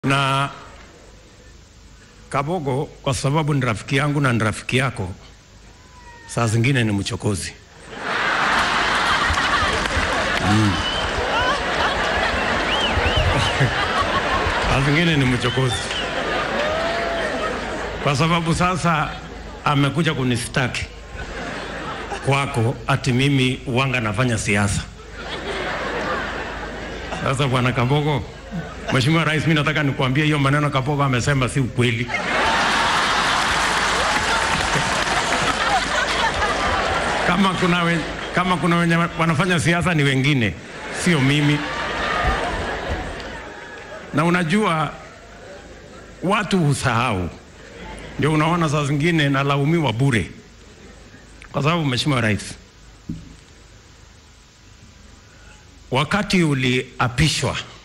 na Kabogo kwa sababu ni rafiki yangu na ni rafiki yako, saa zingine ni mchokozi mm. saa zingine ni mchokozi kwa sababu sasa amekuja kunistaki kwako ati mimi wanga nafanya siasa. Sasa bwana Kabogo, Mheshimiwa Rais, mimi nataka nikuambie hiyo maneno Kabogo amesema si ukweli. Kama kuna we, kama kuna wenye wanafanya siasa ni wengine, sio mimi. Na unajua watu husahau, ndio unaona saa zingine nalaumiwa bure, kwa sababu Mheshimiwa Rais, wakati uliapishwa